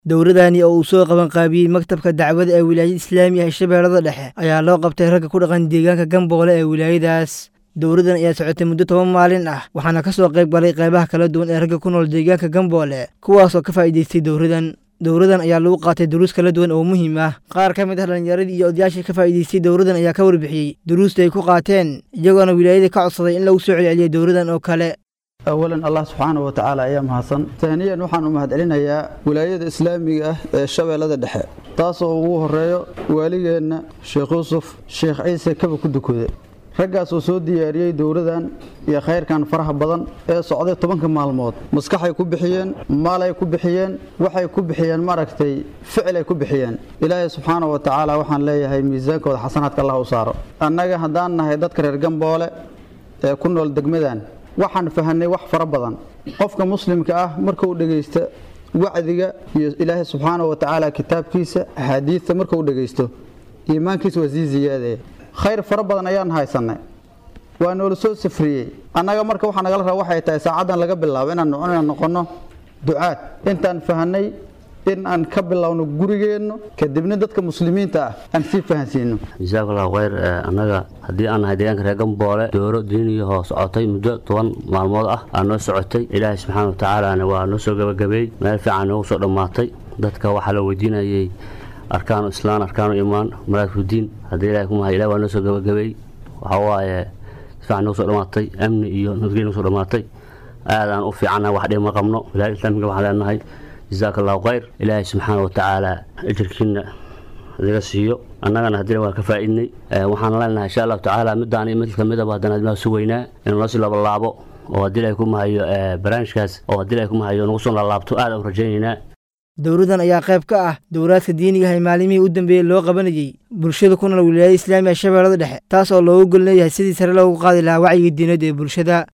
dowladani oo uu soo qabanqaabiyey maktabka dacwada ee wilaayada islaamiga ee shabeellada dhexe ayaa loo qabtay ragga ku dhaqan deegaanka gamboole ee wilaayadaas dowladan ayaa socotay muddo toban maalin ah waxaana ka soo qayb galay qaybaha kala duwan ee ragga ku nool deegaanka gamboole kuwaasoo ka faa'iidaystay dowladan dowladan ayaa lagu qaatay duruus kala duwan oo muhiim ah qaar ka mid ah dhallinyaradii iyo odayaashii ka faa'iidaystay dowladan ayaa ka warbixiyey duruusta ay ku qaateen iyagoona wilaayada ka codsaday in lagu soo celceliyay dowladan oo kale awalan allah subxaanahu wa tacaala ayaa mahadsan taaniyan waxaan u mahadcelinayaa wilaayada islaamiga ah ee shabeellada dhexe taasoo ugu horeeyo waaligeenna sheekh yuusuf sheekh ciise kaba ku dukude raggaas oo soo diyaariyey dowladan iyo khayrkan faraha badan ee socday tobanka maalmood maskaxay ku bixiyeen maalay ku bixiyeen waxay ku bixiyeen maaragtay ficilay ku bixiyeen ilaahay subxaana wa tacaala waxaan leeyahay miisaankooda xasanaadka allah u saaro annaga haddaan nahay dadka reer gamboole ee ku nool degmadan waxaan fahanay wax fara badan qofka muslimka ah markuu dhegaysta wacdiga iyo ilaahay subxaana wa tacaala kitaabkiisa axaadiidta markuu dhegaysto iimaankiisa waa sii ziyaadaya khayr fara badan ayaan haysanay waa noola soo safriyey annaga marka waxaa nagala raba waxay tahay saacaddan laga bilaabo inaan noqonno ducaad intaan fahanay in aan ka bilowno gurigeenno kadibna dadka muslimiinta ah aan sii fahansiino jasaakallaahu khayr annaga haddii aan nahay deegaanka reer gamboole dooro diiniyahoo socotay muddo toban maalmood ah aa noo socotay ilaahay subxaana wa tacaalana waa noo soo gabagabeey meel fiican noogu soo dhammaatay dadka waxaa la weydiinayay arkaanu islaan arkaanu imaan maraadkudiin haddii ilahay ku mahay ilahi waa noo soo gabagabeey waxaa waaye si fiican noogu soo dhammaatay amni iyo nabadgelya noogu soo dhammaatay aadaan u fiicannahay wax dhib ma qabno wilaayada islaamiga waxaan leenahay jasaaka allahu khayr ilaahay subxaana wa tacaala ajirkiina idiga siiyo annagana haddii waan ka faa'iidnay waxaan leenahay insha allahu tacaala midaan iyo mid kamidaba haddana admaa sugaynaa inuu noo sii labalaabo oo haddii ilahay ku mahayo barnaamijkaas oo haddii ilahay ku mahayo nagu soo laalaabto aad u rajaynaynaa dowladan ayaa qayb ka ah dowlaadka diiniga ah ee maalimihii u dambeeyey loo qabanayey bulshada ku nool wilaayada islaamiga shabeellada dhexe taas oo loogu golleeyahay sidii sare loogu qaadi lahaa wacyiga diinadda ee bulshada